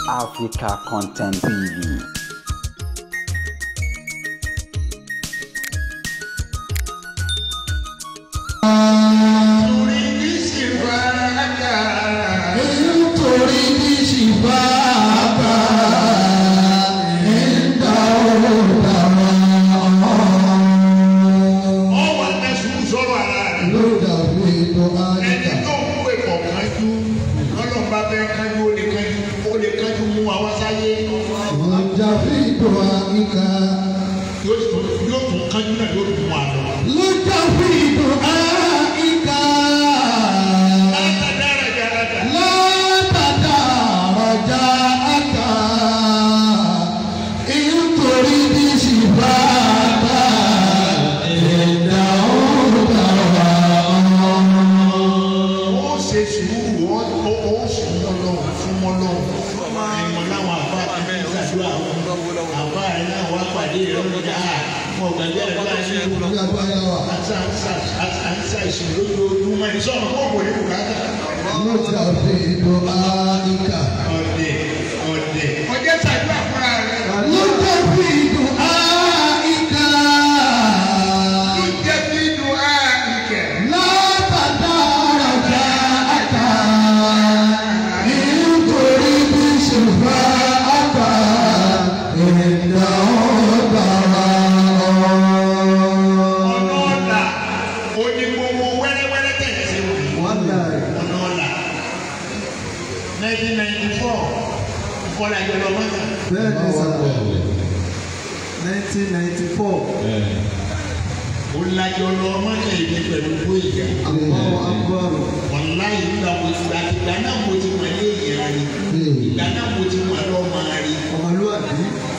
Africa Content TV. Torí bí sì bá ká. nítorí bí ṣìbá bá nígbà ó dára Ọ wà ní sùúrù sọ̀rọ̀ ara rẹ̀. ló dàbí tó Ẹni áyíká. tó ń pè pọ̀ kánjú. Lọ́nà bá fẹ́ kánjú ó lè kánjú ó lè kánjú mú wa wá sáyé. Ìjà fi tó áyíká. Yóò tún yóò tún kánjú náà yóò tún wà lọ. Lójà fi tó áyíká. Látàdára jàdàdà. Látàdá ọjà àká. Nítorí bí ṣìbá bá nígbà ó dára. Ó ṣe sùúrù ó ó ó sùn mọ́ lọ́wọ́ fún mọ́ lọ́wọ́. Ìmọ̀ láwọn àbá àti ìṣàdúrà wọn. Àbá rẹ̀ náà wá pàdé rẹ̀ lọ́jà. Mo gbàgbé àdúrà sí ìlú. Ìjà bá yà wá. àṣà ìṣòro lójoojúmọ́ ní sọ́nà kó kò ní bùkátà. Lójà fi tó áyíká. ọ̀dẹ̀ ọ̀dẹ̀. ọjọ́ ṣàdúrà fúnra rẹ̀. Lójà fi tó áyíká. ló jẹ́ bí inú àìkẹ́. Látàdá ọjà àká. Nítorí bí ṣùgbọ́n àgbà ìdá ọ̀dàrà. ọ̀nà ọ̀la oní gbogbo wẹ́rẹ́wẹ́rẹ́ tẹ̀lé sí òní. Wọ́n dà ọ̀nà ọ̀la. nineteen ninety four kọ́lá ìjọ lọ mọ́tà. bẹ́ẹ̀ ni sà nineteen ninety four ó lajọ lọ mọ́tà ìdí pẹ̀lú bóyá. Allahu Akbar wàláyé nígbà mo ti gba ìgbà náà mo ti mọ̀ ilé ìyẹn rí. ìgbà náà mo ti mọ̀ lọ́ọ́ máa rí. ọmọlúwàbí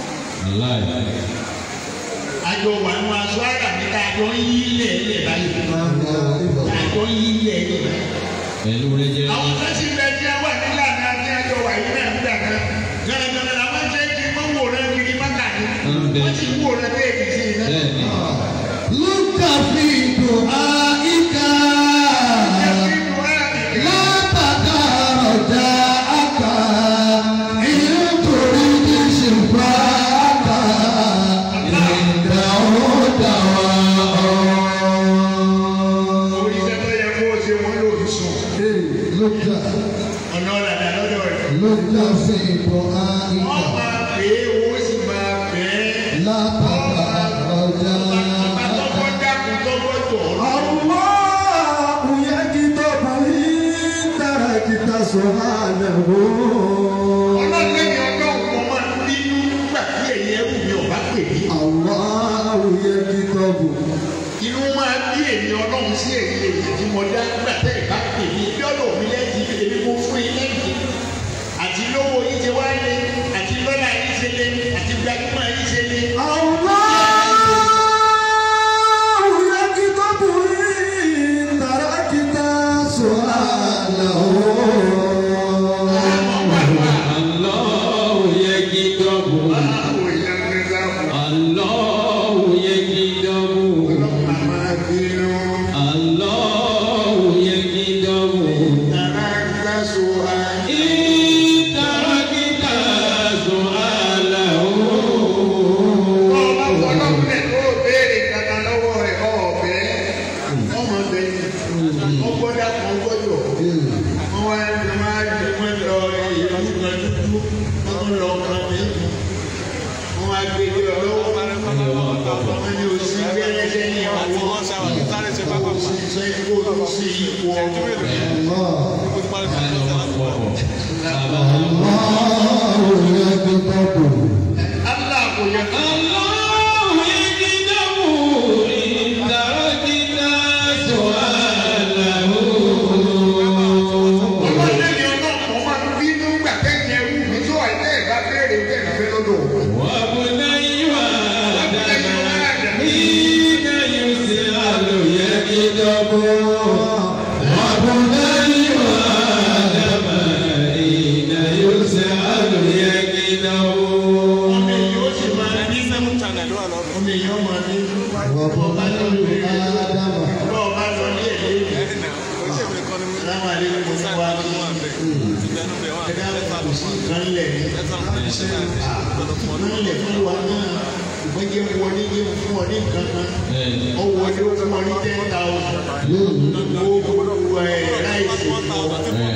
àjọ wà nù aṣọ àrà mi ká àjọ ń yí ilẹ̀ ilẹ̀ báyìí àjọ ń yí ilẹ̀ ilẹ̀ báyìí. pẹ̀lú rẹ jẹ́ àwọn kan sì bẹ tí wà nílànà àti àjọ wà yìí náà nígbà kan gàràgàrà làwọn ṣe ń kí wọ́n wò rẹ kiri mọ́tà ni wọ́n sì wò rẹ bí èdè sí iná. bẹ́ẹ̀ ni Lójà fi tó áyíká. nínú àmì Látàdá ọjà àká. Nítorí bí ṣùgbọ́n àgbà ìdá ọ̀dàrà. orí iṣẹ́ tó yẹ kó o ṣe wọ́n lò ó sùn Lójà ọ̀nà ọ̀làdà lọ́dọ̀ rẹ̀. lójà fi tó wọ́n áyíká. máa pè é owó sì máa pè é. Látàdá ọjà àká. àtọ́kọ́ dákun tọ́gbọ́ tọ̀ ọ́. Allahu yakitabu tarakita subhanahu ọlọ́lẹ́yìn ọlọ́run mo máa ń bínú nígbà tí ẹ̀yẹ ẹrù mi ò bá pè mí. Allahu yakitabu inú máa bí èmi ọlọ́run sí èyí èyí tí mo dá nígbà tẹ́ ẹ̀ bá pè mí lọ́dọ̀ mi lẹ́yìn èmi mo fún yín lẹ́yìn. àti lówó yín ṣe wá lé àti lọ́lá yín ṣe lé àti gbajúmọ̀ yín ṣe lé. Allahu yakitabu tarakita Allahu yakidabu àwọn ìlànà ìlànà Allahu yakidabu ọlọ́run máa bínú. Allahu yakidabu Tàrà ń gbàsó ayé. ìtàràkìtà su'alahu ọba fọlọ́run lẹ̀ tó béèrè kankan lọ́wọ́ rẹ̀ ọ̀bẹ ọmọ bẹ́ẹ̀ ọgbọ́dá kan gbọ́dọ̀ wọ́n wá ní máa ní wọ́n lọ ìlú kan dúdú wọ́n lọ kan mi wọ́n wá gbé ní ọlọ́wọ́ wọ́n ní oṣù gbẹ́rẹ́ sẹ́yìn ọwọ́ oṣù sẹ́yìn kó o sí ipò ọmọ Allah kò yẹ kó Allahu yakidabu ìtàràkìtà su'alahu ọlọ́dẹ ni ọlọ́pàá máa ń bínú gbàtẹ́yìn ẹrú mi tó àìlẹ́ ìbá béèrè bẹ́ẹ̀ ní fẹ́ lọ́dọ̀ òun. وابني آدم حين يسأل يكذب وابني آدم حين ẹ̀dá kò sí nǹkan lẹ̀ ní nǹkan lẹ̀ fún wa náà ìgbọ́n jẹ́ wọlé jẹ́ fún ọ ní nǹkan kan ọ wọlé ó fún ọ ní ten thousand gbogbo ẹ̀ láìsí fún ọ.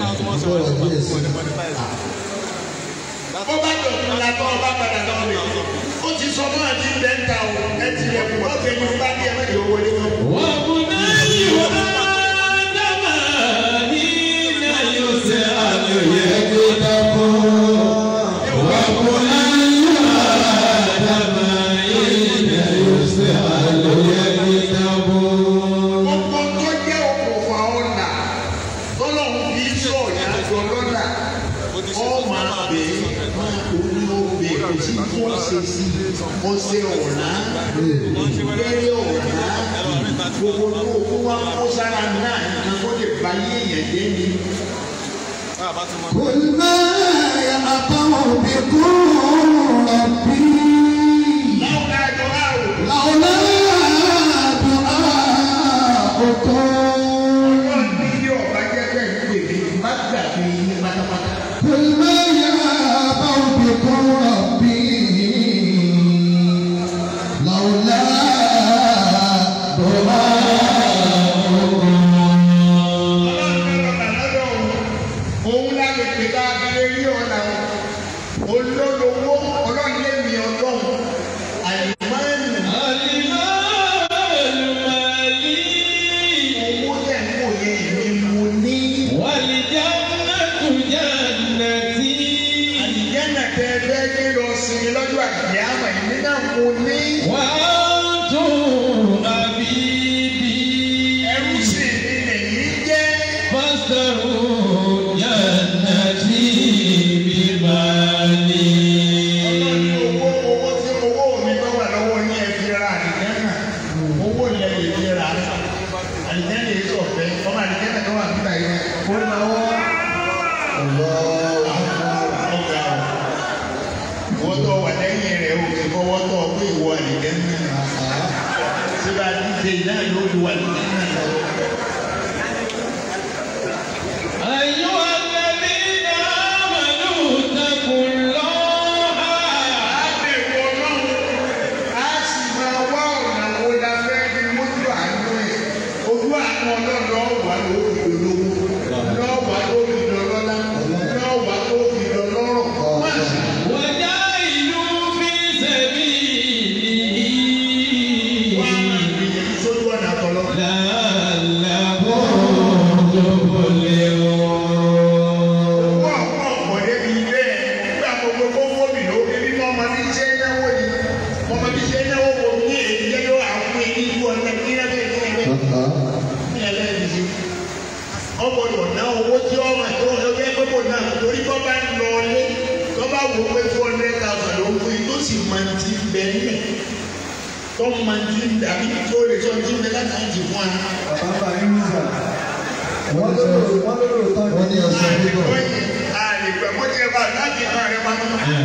bó bá dọ̀tún la tọ́ ọ bá padà lọ rẹ̀ ó ti sọ fún àti bẹ́ńtà o ẹ ti lẹ̀ kú ọ̀kẹ́ ni bá dé ẹ má jẹ́ wọlé wọn. gbogbo tó jẹ́ òkùnfà ọ̀nà tọ́lọ́hún fi sọ ìyàjọ lọ́nà ọ máa bè é máa orí obè kò sí tó ń ṣe sí ọṣẹ ọ̀nà ìgbẹ́rẹ́ ọ̀nà gbogbo tó kó wá kó sára náà nǹkan tó lè bá yé èèyàn jẹ́ ni. قل ما يأبى بكم ربي láwọn àjọ àrò لولا دعاؤكم ọlọ́run ní ilé ọ̀bá jẹ́jẹ́ ìpèmí má gbàgbé yín pátápátá. قل ما يأبى بكم ربي لولا دعاؤكم òun láti pè ká abẹ́rẹ́ rí ọ̀nà olólùwọ́ ọlọ́ọ̀lẹ́mì ọlọ́run àyùmáàlù owó tẹ̀ ń wò yẹn èmi mo ní àdìjẹ́nà tẹ fẹ́ gbé lọ sinmi lọ́jọ́ àgbẹ̀ àmọ̀ èmi náà mo ní ẹrú sì ni lèyí jẹ́ ọlọ́ọ̀ni owó owó tí owó mi tó wà lọ́wọ́ ní ẹ fi ra àdìjẹ́nà owó ilẹ̀ lè fi ra àdìjẹ́nà yìí sọ̀fẹ́ ọmọ àdìjẹ́nà tó wà nígbà yẹn kó lọ́wọ́. wọ́n tó wà lẹ́yìn rẹ̀ o kì í fọwọ́ tó o pé ìwọ àlìjẹ́ náà síbà díje náà ló lu àlìjẹ́ náà lọ. أيها الذين آمنوا اتقوا الله a lè wọ náà a sì máa wá ọ̀nà wo la fẹ́ fi mójú àánú ẹ̀ ojú àánú ọlọ́dọ̀ wà ló fi dolówó lọ́wọ́ tó fi dọlọ́lá lọ́wọ́ tó fi dọlọ́rọ̀ má sì وجاهدوا في سبيله wá máa gbìyànjú sójú ọ̀nà tọ́lọ́. لعلكم تفلحون wọ́n pọ̀ pọ̀ débi ilé ẹ̀ nígbà gbogbo kó fómi ló ebi mọ́ ọmọ bí ṣe náwó ni ọmọ bí ṣe náwó wo ní èyí jẹ́ yóò àwọn èyí ju ọ̀nà kí ẹ bẹ́ẹ̀ ní ẹgbẹ́ ní ẹgbẹ́ ní ṣe. ọgbọdọ̀ ná owó tí ọmọ ẹ̀ tó ń lọ bẹ́ẹ̀ gbogbo náà torí kọ́ bá ń lọ ilé tó bá wò pé four hundred thousand ló ń fún yìí tó sì máa ti bẹ̀ nílẹ̀ tó máa ti dàbí tó lè sọ ti bẹ̀ látàkì fún wa. bàbá yín sà wọ́n lérò wọ́n lérò tán wọ́n ní ọ̀sẹ̀ bíbọ̀. àlèpẹ̀ mọ́ tí ẹ bá láti kan rẹ pamọ́.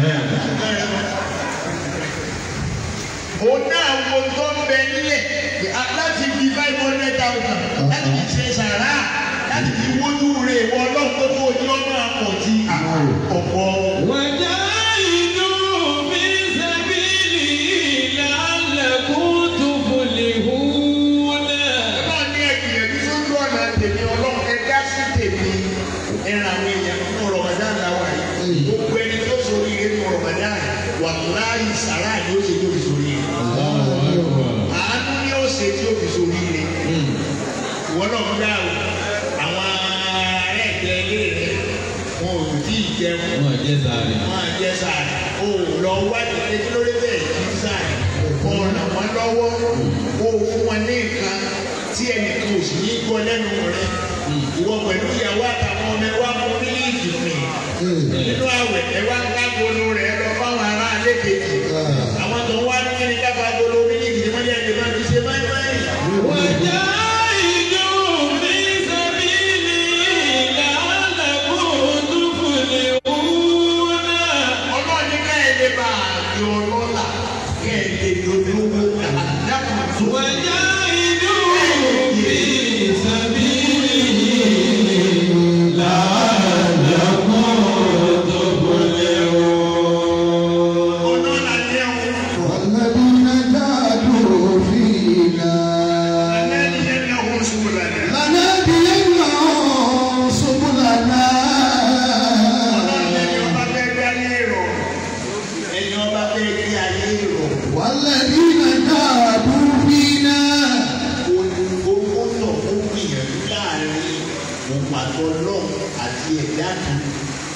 òun náà wo tó ń bẹ nílẹ̀ láti fi five hundred thousand láti fi ṣe sàrà láti fi wójú rẹ̀ wọ ọlọ́run tó tó ojú ọmọ àpọ̀ tí ọ̀pọ̀. وجاهدوا في سبيله لعلكم تفلحون náà ní ẹgbìyànjú sójú ọ̀nà tèmi ọlọ́run ẹ dá sí tèmi ẹran àwọn èèyàn nínú rọ̀mọdán làwà yìí gbogbo ẹni tó sori yìí nínú rọ̀mọdán wà láàyè sàrà ni ó ṣe tó fi sori yìí àánú ni ó ṣe tí ó fi sori yìí ìwọ náà ń dá o àwọn ará ẹ̀jẹ̀ ilé rẹ wọn ò tí ì jẹun Wọ́n jẹ́ sáré. wọn à jẹ sàrà o lọ wádìí pé kí ló dé bẹ́ẹ̀ kí sàrà kó ràn wọ́n lọ́wọ́ kó o fún wọn ní nǹkan tí ẹnìkan ò sì ní gbọ́ lẹ́nu rẹ ìwọ pẹ̀lú ìyàwó àtàwọn ọmọ ẹ wá mú mílíìkì mi nínú àwẹ̀ ẹ wá ń ká gbolo rẹ lọ fáwọn ará alẹ́ kejì àwọn tó ń wá ní kíni ká bá gbolo mílíìkì tí wọ́n yẹ kí wọ́n fi ṣe báyìí báyìí. وجاهدوا في سبيله لعلكم تفلحون ọlọ́run ní ká ẹ lè bá àjọ ọlọ́lá kẹ́ ẹ lè dolówó àdàkùn tó. وجاهدوا في سبيله لعلكم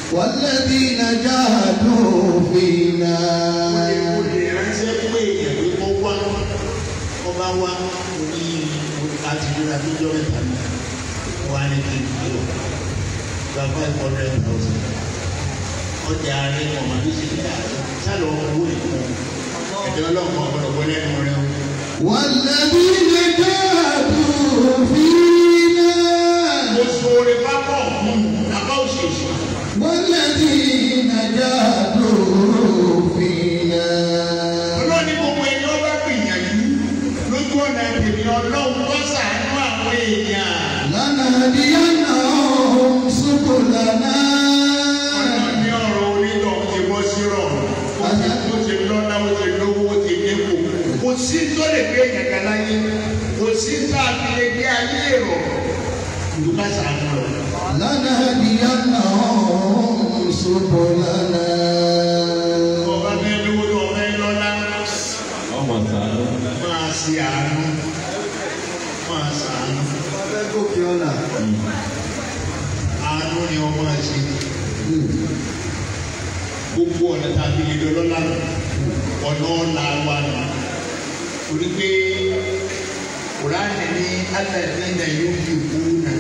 والذين جاهدوا فينا o lè ránṣẹ́ pé èèyàn pé kó wá ọba wá ní àtìlúra tó jọ mẹ́ta ní wá ní kí n lò gba five hundred thousand ọjà rẹ ọmọ àbí ṣe nígbà sálọ owó ìkún ẹ̀dẹ̀ ọlọ́run ọ̀gbọ́dọ̀ wọlé ẹnu rẹ o. والذين جاهدوا فينا oṣù orí pápọ̀ àbá òṣèṣì والذين جاهدوا فينا ọlọ́ni gbogbo ẹni ọba gbìyànjú lójú ọ̀nà tèmi ọlọ́run tó sàánú àwọn èèyàn. لنهدينهم سبلنا ọlọ́run ní ọ̀rọ̀ onítọ̀ ti bọ́ sí rọrùn ó ti ó ti lọ́lá ó ti lówó ó ti dínkù kò sí tó lè gbé èèyàn kan láyé kò sí tó àfi lè gbé ayé rọ̀ ìlú ká sàánú rẹ̀. لنهدينهم سبلنا ọba fẹ́ lówó tó ọba ẹ lọ́lá ọmọ sàánú. máa ṣe àánú máa ṣàánú Ọbẹ̀ gòkè ọ̀nà. àánú ni ọmọ ẹ ṣe gbogbo ọ̀nà tàbí ilé ọlọ́lá ọ̀nà ọ̀la wa nù torí pé kùránì ní alẹ́dínà yóò fi kú nà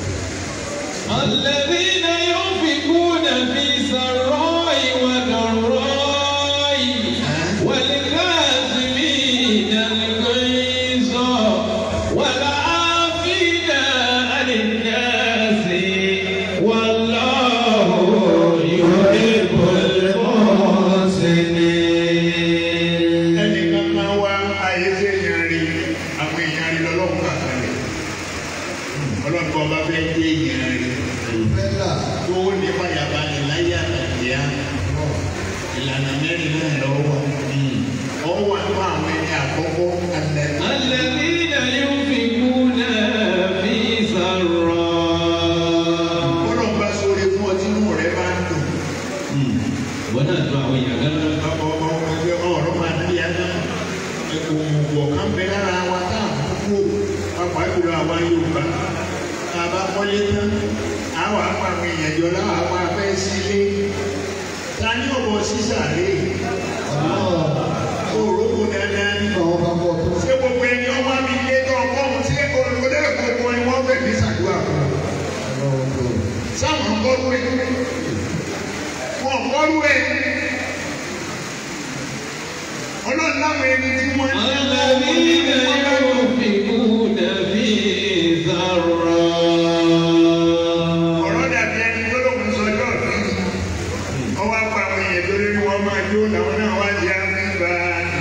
الذين ينفقون في سراء وضراء والكاظمين الغيظ والعافين عن الناس والله يحب المحسنين ẹnìkan máa wá ayé tí èèyàn rí àwọn èèyàn rí lọ́lọ́run kàkàlẹ̀ ọlọ́run kọ́ bá fẹ́ gbé èèyàn rí Bella, tó ní fàyàbalẹ̀ láyé àtàkìyà ìlànà mẹ́rin náà lọ́wọ́ ọwọ́ wà fún àwọn ẹni àkọ́kọ́ alẹ́ الذين ينفقون في سراء ọlọ́run bá sóore fún ọtí inú rẹ̀ bá ń dùn. wọ́n náà tó àwọn èèyàn gan náà. ọmọ ọmọ ẹgbẹ́ ọ̀rọ̀ máa ní yàtọ̀ òmùgọ̀ kan bẹ lára wa tá à ń kú pàápàá jùlọ àwa Yorùbá tá a bá kọ́lé tán àwọn apá àwọn èèyàn jọ láwọn apá abẹ́ sílé ta ní ọ̀bọ̀ sísàlẹ̀ òrókò dáadáa ní àwọn bàbá ọ̀tún. ṣé gbogbo ẹni ọwọ́ mi lé tó ọkọ̀ ọ̀hún ṣé olùkọ́dé gbogbo ni wọ́n fẹ̀ ní sàdúrà fún un sáwọn kọ́rú ẹ̀ wọ́n kọ́rú ẹ̀ ọlọ́run láwọn ẹni tí wọ́n ń الذين ينفقون في سراء ọ̀rọ̀ dàbí ẹni tó lóun sọjọ́ ọ̀dún ọwọ́ apá àwọn èèyàn tó lórí wọn máa jó làwọn náà wá di àgbà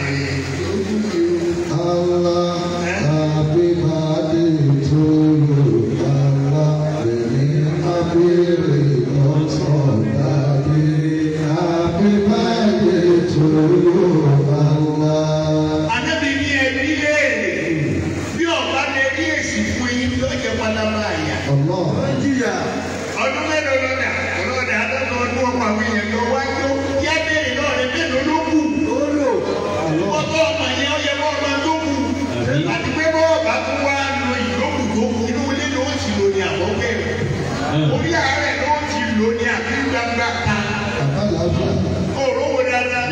Allah, happy birthday to you. Allah, many happy returns of daddy. Happy birthday to you. Allah. Adébí ní ẹbí léèrè bí ọ̀bá lè rí èsì fún yín ló jẹ́ pálábá àyà. Allah. Jìyà. ọdún mélòó lọ́dà ọlọ́dà àtọ́nà ọdún ọkọ̀ àwọn èèyàn tó wájú yá béèrè náà rẹ mélòó ló kù. Ó lò. ọkọ̀ ọmọ yẹn ó yẹ kó ọmọ tó kù. àti pé bọ́ọ̀ bá tún wá lo ìlókù tó kù inú ilé ló ń ti lò ní àbọ̀gbẹ́ orí àárẹ̀ ló ń ti lò ní àbí gbangba ta. Bàbá làáfíà. òró wo dáadáa.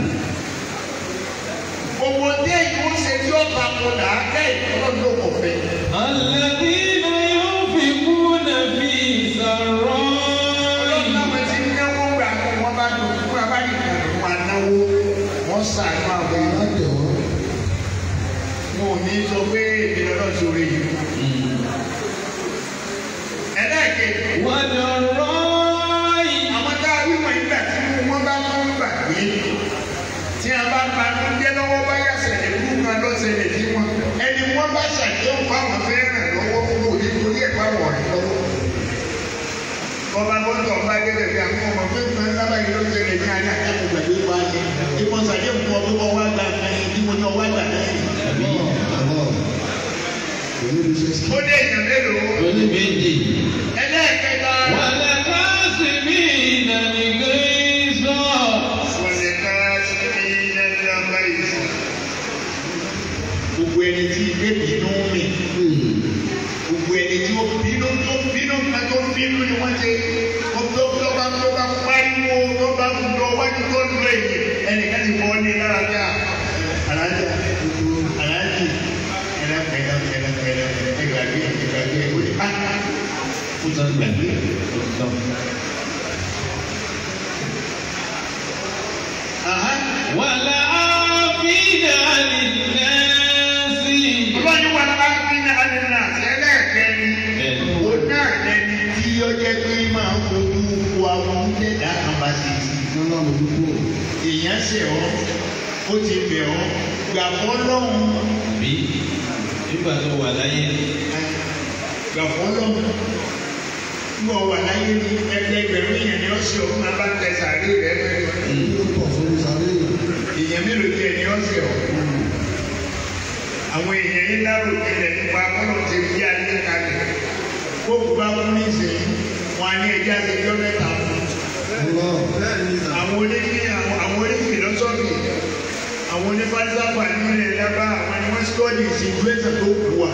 Gbogbo dé ìlú ṣe tí ó ta ko là á kẹ́ ìtọ́lọ́ ló kò fẹ́. الذين ينفقون في سراء Ọlọ́run ti ń náwó gbà kó wọ́n bá dùn fún abáyé kan ló máa náwó. Wọ́n sàánú àwọn èèyàn. Alájẹ̀wọ́. Mo ò ní sọ pé èmi lọ́dọ̀ sórí yìí. Ẹlẹ́ẹ̀kejì, وضراء àwọn tá a wíwọ̀n ìgbà tí wọ́n bá tún gbà pé tí a bá pa tó jẹ́ lọ́wọ́ bá yà sẹ̀lẹ̀ kú kan ló ṣẹlẹ̀ sí wọn. Ẹni wọ́n bá ṣàdéhùn fáwọn fẹ́ràn lọ́wọ́ fún òní torí ẹ̀ fáwọn ọ̀rẹ́ lọ́wọ́. Bọ́ba gbọ́dọ̀ bá gẹ́gẹ́ bí àwọn ọmọ pé nǹkan sábà yìí ló ṣẹlẹ̀ ní ayé àtàkùn gbàgbé pa ni. Ìmọ̀ ṣàdéhùn fún ọ pé wọ́n wá gbà kan yìí bí mo ní ọwọ́ àgbà náà yìí. Allah. Èyí ló ṣe sí. Ó dé èèyàn mélòó? oníbejì Ẹlẹ́ẹ̀kẹta. والكاظمين الغيظ والكاظمين الغيظ. Gbogbo ẹni tí ilé bínú mi, gbogbo ẹni tí ó bínú tó bínú ká tó bínú ni wọ́n ṣe, ó tó tó bá tó bá dúró yìí ẹnìkan ti fọ́ ní lára bí i alájà alájì ẹ̀rọ ẹ̀rọ ẹ̀rọ ẹ̀rọ ẹ̀gbàgbé ẹ̀gbàgbé ó ti pátá ó ti gbàgbé ó ti tán. والعافين عن الناس ọlọ́run wà lábá fi ní alẹ́nà ẹlẹ́ẹ̀kẹ́ni ó náà lẹni tí ó jẹ́ pé máa ń fojú wo àwọn jẹ́dá kan bá ti ti. Nọ́lá mo dúpọ̀. èèyàn ṣe ọ́ ó ti bẹ̀ ọ́ gbà fọ́ lọ́hùn bí nígbà tó wà láyé gbà fọ́ lọ́hùn nígbà wà láyé ní ẹgbẹgbẹ̀rún èèyàn ni ó ṣe ọ́ máa bá tẹ sàárè rẹ mẹ́rin Yóò pọ̀ sórí sáré yìí. èèyàn mélòó tiẹ̀ ni ó ṣe ọ́ àwọn èèyàn yín lárò ilẹ̀ nípa kọ́nà ti fi alẹ́ kalẹ̀ kókò bá kú ní ìsìn wọn á ní ẹjẹ́ àtẹjọ́ mẹ́ta fún Ọlọ́. àwọn onífi àwọn onífi lọ́sọ̀fì àwọn onífàdísàfà nílẹ̀ lábá àwọn ni wọ́n sọ́ọ̀dì ìsìnkúrẹ́sì tó kù wá.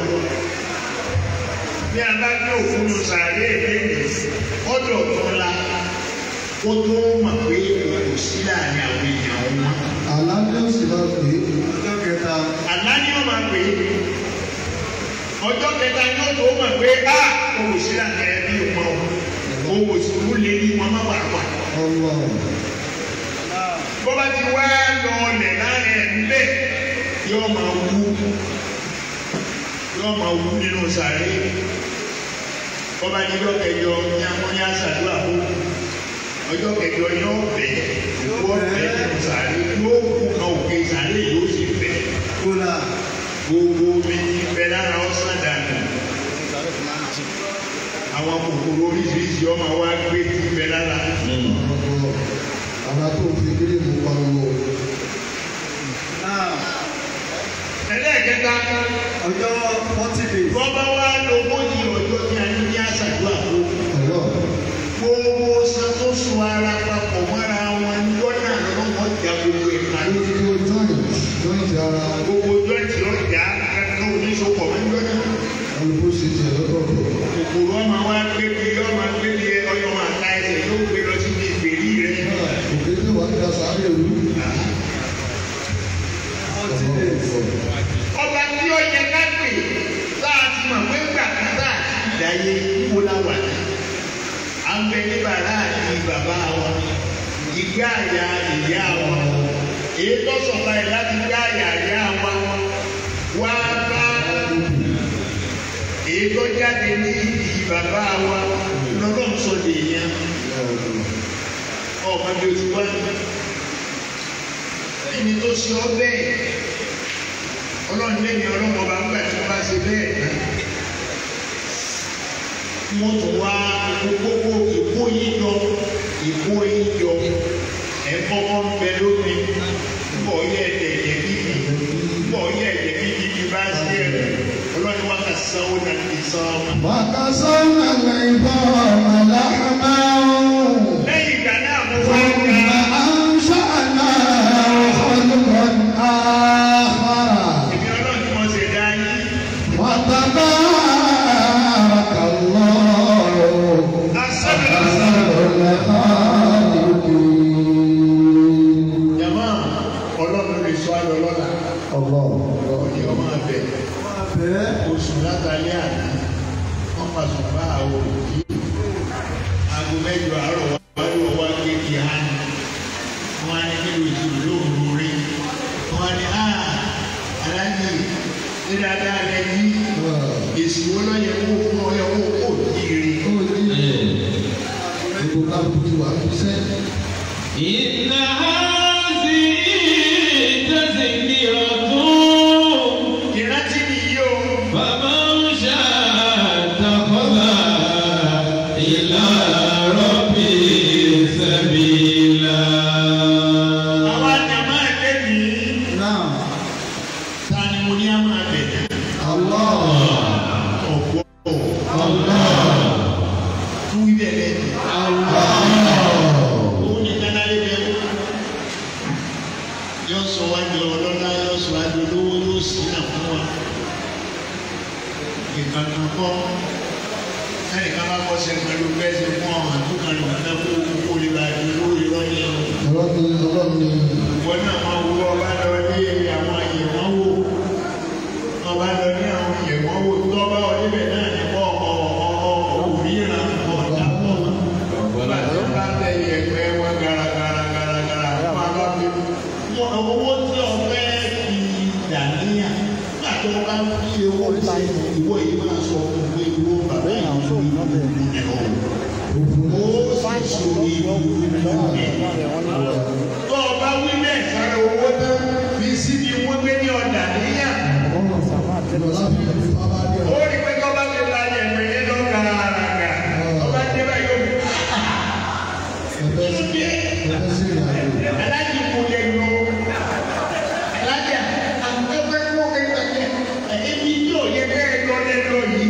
bí a bá gbé òfin sàárè lẹ́yìn ọ̀dọ̀ tó la kó tó mọ̀ pé kò sí láàrin àwọn èèyàn wọn. Àlá ní òsì máa pè é. Ọjọ́ kẹta. àlá ni wọ́n máa pè é ọjọ́ kẹta ni ó tó mọ̀ pé a kò sí láàrin ẹbí wọn o kò sì kú lé ní wọn má wà wà. Ọlọ́. bọ́bá ti wá lọ ọlẹ̀ láàrin ẹ̀mí bẹ́ẹ̀ yóò máa wú yóò máa wú nínú sàárè bọ́bá ní ọjọ́ kẹjọ ní amóyá sàdúrà fún ọjọ́ kẹjọ yóò bẹ̀ wọ́n bẹ̀ nínú sàárè yóò kú kan òkè sàárè yóò sì bẹ̀ Kóla. gbogbo omi ní bẹ lára ọ̀sán dànù àwọn kòkòrò oríṣiríṣi ọmọ wa gbé ti bẹ lára. Ọ̀pọ̀. Àlá tó fi kéré mú pariwo. ẹlẹ́ẹ̀kẹta Ọjọ́ forty days. bọ́bá wa lógójì ọjọ́ ní ayé ní àṣàdúrà fún Ọlọ́. gbogbo san tó sun ara papọ̀ mọ́ra wọn lọ́nà lọ́wọ́ ìjà gbogbo ìka Ayé ti kó joint. Joint ara. gbogbo jọ́ọ̀tì ọjà kankan oníṣòpọ̀ mẹ́jọ́nà Olùkó ṣe tiẹ̀ lọ́tọ̀ọ̀tọ̀. kòkòrò ọmọ wa gbébi ọmọ gbébi ọyọ máa ta ẹsẹ̀ yóò gbé lọ sí ibi ìgbèrí rẹ. Òkè tí wàá da sáré rú. Forty days. ọba tí ó yẹ ká pè tá a ti mọ̀ pé gbà kan tá a ti dáyé kó láwà ní. à ń bẹ ní bàrá àti bàbá wọn ìgbà àyà ìyá wọn èyí tó sọ̀tà ẹ̀ láti gbà àyà ìyá wọn wá bá èyí tó jáde ní ìdí bàbá wa lọ́dọ̀ ń sọ lèèyàn ọmọ bí o ti wá ẹni tó ṣe ọ bẹ́ẹ̀ ọlọ́run lẹ́yìn ọlọ́run ọba ńgbà tí wọ́n bá ṣe bẹ́ẹ̀ náà wọ́n tún wá gbogbo ìkó yín yọ ìkó yín yọ ẹ̀ kọ́kọ́ ń bẹ lómi bọ̀ yẹ ẹ̀jẹ̀ ẹ̀jẹ̀ bíbí bọ̀ yẹ ẹ̀jẹ̀ bíbí bí bá ṣe ẹ̀ ọlọ́run wá kà sanwó náà ti san ọmọ. وكسونا العظام لحما lẹ́yìn ìgbà náà mo wá ثم ga أنشأناه خلقا آخر èmi ọlọ́run tí mo ṣe dá yín وتبارك الله asọ́nà أحسن الخالقين jama ọlọ́run lè sọ ayọ̀ lọ́la الله ọ̀dẹ̀ ọmọ abẹ oṣù látàlẹ́ àná wọ́n máa sùn bá àwọn òbí aago mẹ́jọ àárọ̀ wá ló wá kéèkì hàn wọ́n á ní kí ló ìṣòro lóòrùn rí wọ́n á ní á aláǹdì ní dáadáa rẹ ní èsì wo lọ́yẹ̀ kó fún ọ yẹ kó kó jíire. Gbogbo kálukú ti wà ní sẹ́yìn. إن هذه تذكرة ìrántí nìyí o فمن شاء اتخذ إلى ربه سبيلا àwọn àjàmá ẹgbẹ́ mi Náà, ta ni mo ní á máa bẹ̀rẹ̀ Allah, ọ̀pọ̀ tún wí bẹ́ẹ̀ lẹ́nu. Allah, òun ní kánálé bẹ́ẹ̀ sórí ìlú tó o bá wí bẹ́ẹ̀ sára owó tán fi síbi wọ́n gbé ní ọ̀dà níyà ó rí pé tó bá ti la yẹ̀mẹ̀ yẹn lọ gàràgà tó bá dé báyìí ó fi kí ló dé alájí kò lè lò alájà àgbẹ̀fẹ́ kó kékeré ẹ̀ẹ́dì yóò yẹ bẹ́ẹ̀ lọ lẹ́lọ yìí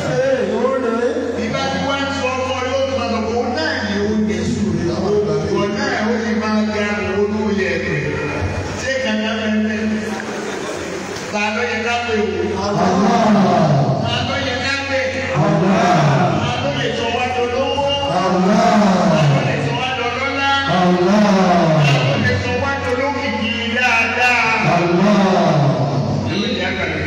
ìbá tí wọ́n sọ ọmọ yóò tó máa sọ fún náà ní oúnjẹ òwò náà ó sì máa ga olú yẹ ṣé kankan mẹ́fẹ́ ta ló yẹ ká pé o ta ló yẹ ká pé ta ló lè sọ wá tó lówó ta ló lè sọ wá tó lọ́lá ta ló lè sọ wá tó lókìkí dáadáa. Ìwé ìyá kàlẹ́.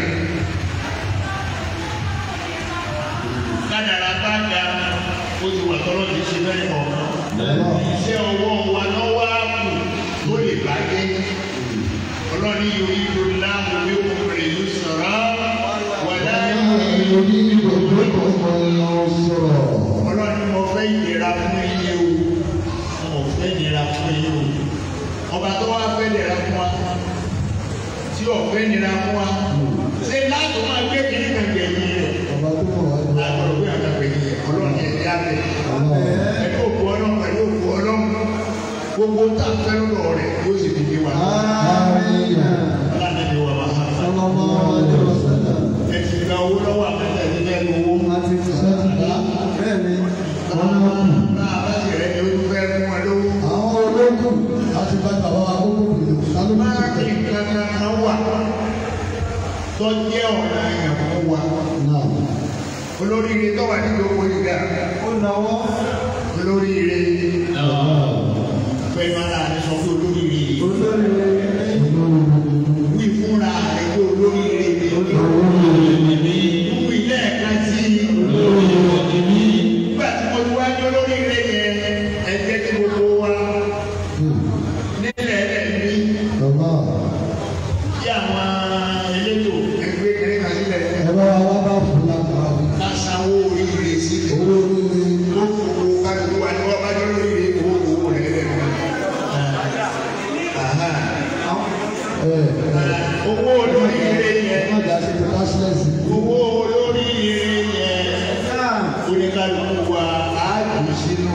kádàrá bá da ó ti wà tọ́lọ́ ti ṣe bẹ́ẹ̀ kọ̀ọ̀kan. iṣẹ́ ọwọ́ wa lọ́wọ́ ààbò tó lè bàjẹ́. ọlọ́ni yóò yíro láàmú bí ó kéré yóò sọ̀rọ̀ wà láyé. ọlọ́ni mo fẹ́ ìlera fún iye o mo fẹ́ ìlera fún iye o. ọba tó wá fẹ́ ìlera fún wa tí ọ̀fẹ́ ìlera fún wa ṣé láti máa gbé kiri kàkẹ́ yìí rẹ̀ agbọ̀dọ̀ bí àgbàgbé yìí ọlọ́run yẹn ti àgbẹ̀. ẹ̀ka òkú ọlọ́run pẹ̀lú òkú ọlọ́run gbogbo tá a fẹ́ lọ́dọ̀ rẹ̀ yóò sì fi di wa. aláàbẹ̀ wa máa ha fa. ẹ ti gba owó lọ́wọ́ àkàtà ní bẹ́ẹ̀ ni owó. bá a bá ti rẹ̀ ni ó fẹ́ fún wa lówó. máa kí nǹkan kan wà tó jẹ́ ọ̀nà ìyàwó wa. olóríire tó wà nínú owó yìí olóríire fẹ́ máa rà ní sọ pé olóríire wí fúnra rẹ̀ pé olóríire wí lẹ́ẹ̀kan sí i nígbà tí mo ti wá ní olóríire yẹn ẹ jẹ́ kí gbogbo wa nílẹ̀ ẹ̀mí kí àwọn elétò ẹgbẹ́ kẹrin kan sílẹ̀ ká sanwó oríire sílẹ̀ ó fowó kájú wa ní wọ́n bá jọ lóríire owó owó rẹ̀ lẹ́nu. owó olóríire yẹn owó olóríire yẹn oníkàlùkù wa á jù sínú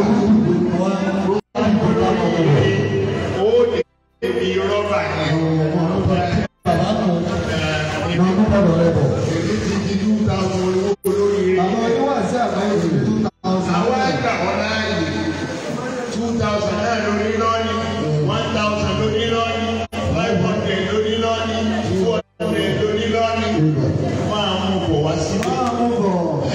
ó lè fi rọ́bà yẹn. èmi ti di two thousand owó olóríire yẹn. àwọn àgbà wọn láàyè two thousand náà lórí lọ́ọ̀nì one thousand lórí lọ́ọ̀nì five hundred lórí lọ́ọ̀nì two hundred lórí lọ́ọ̀nì máa mú bọ̀ wá síbẹ̀.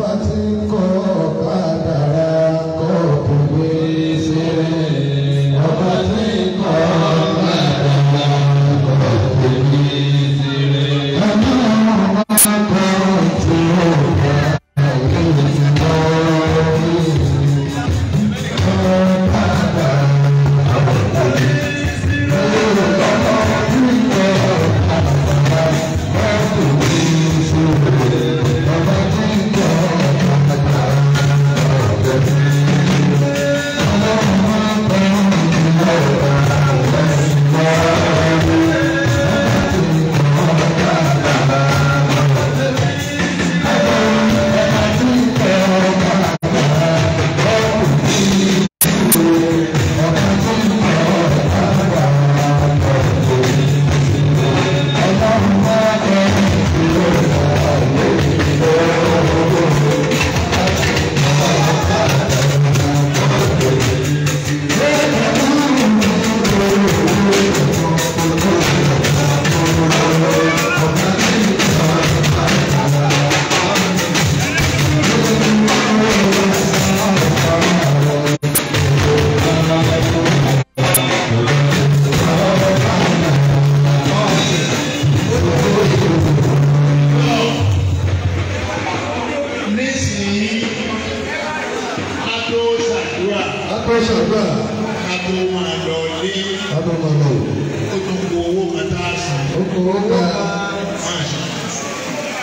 nísìnyí a tó ṣàdúrà a tó máa lọ lé ó tó kó owó kan tá a san.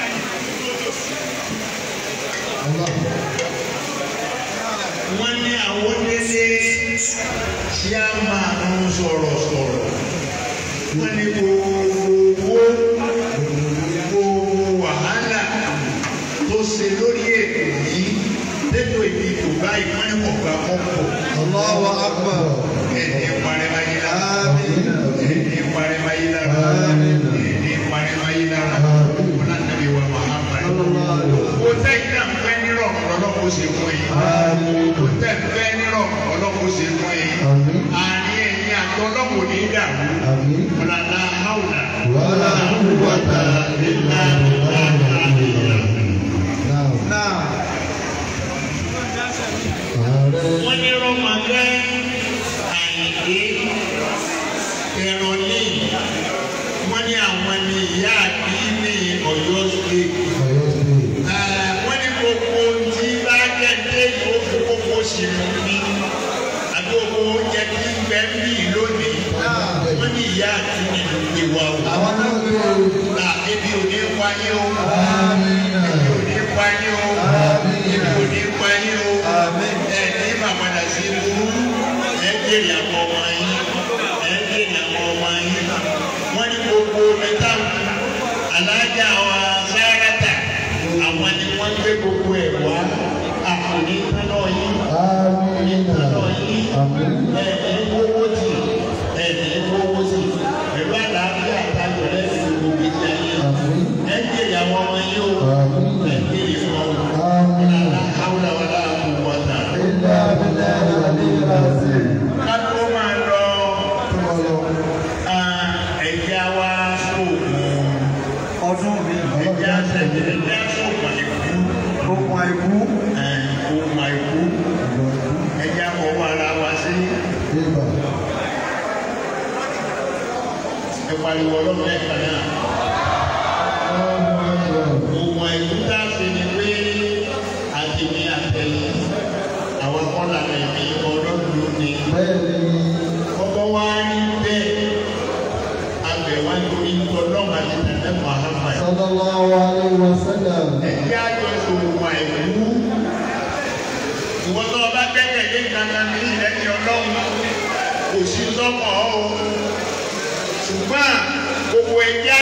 wọ́n ní àwọn tí a máa ń sọ̀rọ̀ sọ̀rọ̀ wọ́n ní gbogbo owó gbogbo wàhálà tó ṣe lórí ètò yìí lẹ́tọ̀ ìdìbò báyìí wọ́n ní kò gbà kọ́kọ́ Allahu akbar. ẹni ìparẹ́máyé lára Àmín. ẹni ìparẹ́máyé lára Àmín. ẹni ìparẹ́máyé lára wọn náà tẹ̀lé wa Muhammad Sallallahu alaihi wasallam. kò tẹ́ ìdá fẹ́ nírọ̀ ọlọ́kọ̀ ṣe fún yìí Àmín. kò tẹ́ fẹ́ nírọ̀ ọlọ́kọ̀ ṣe fún yìí Àmín. àárín ẹ̀yìn àti ọlọ́kọ̀ ní dàrú Àmín. ọ̀làlá haúlà Wala quwwata illa billah. Now. náà Ààrẹ. wọ́n ní rọ́mọdé àyìnké ẹ̀rọ ní wọ́n ní àwọn ní ìyá àbí ní Ọ̀yọ́ state. Ọ̀yọ́ State. wọ́n ní gbogbo tí bá jẹ́ dé ìfowópamọ́ gbogbo sínú ní àbí gbogbo oúnjẹ tí ń bẹ ń bì lónìí wọ́n ní ìyá àti nínú ìwà o. Àwọn náà gbé o. à ebi ò ní wáyé o Àmín. ebi ò ní wáyé o Àmín. ebi ò ní wáyé o Àmín. ẹ ní bàbàdà sí ibú ẹ jèrè àwọn ọmọ yín ẹ jèrè àwọn ọmọ yín wọ́n ní gbogbo omi táwọn alájà wa sáràtà àwọn ni wọ́n gbé gbogbo ẹ̀ wá àkùnrin tánà yín Àmín. tánà yín Àmín. ẹ̀ ní wọ́wọ́ tì ẹ̀ ní wọ́wọ́ tì pẹ̀lú àlàáfíà àtàjọ lẹ́sìn gbogbo ìjà yín Àmín. ẹ jèrè àwọn ọmọ yín o Àmín. ẹ jèrè wọn o. Àmín. La hawla wala quwwata. Illa billahi al-aliyyil azim. Ká tó máa lọ Tó bá lọ. ẹ̀já wa sóògùn ọdún mi ẹ̀já sẹ̀jẹ̀ ẹ̀já sóògùn ìkú okùn àìkú ohun àìkú ẹ̀já fọwọ́ ara wa sí Ibà. ìpariwo ọlọ́run ẹ̀ka náà. Allahu akbar. Ohun àìkú tá a ṣe ni pé àtìmí àtẹ̀yìn àwọn akọ́là ẹ̀mí ọlọ́run ló ní. Bẹ́ẹ̀ni. Ọkọ̀ wa ní bẹ́ẹ̀ abẹ̀wá nítorí ọlọ́run àti tẹ̀lé Muhammad. Sallallahu alaihi wasallam. ẹ̀jẹ̀ àjọṣe òun àìkú. Ìwọ́n tó o bá gbẹ́kẹ̀lé kankan ní ìrẹ́jì ọlọ́run kò sí sọ́kàn ọ́ o. Ṣùgbọ́n gbogbo ẹ̀jẹ̀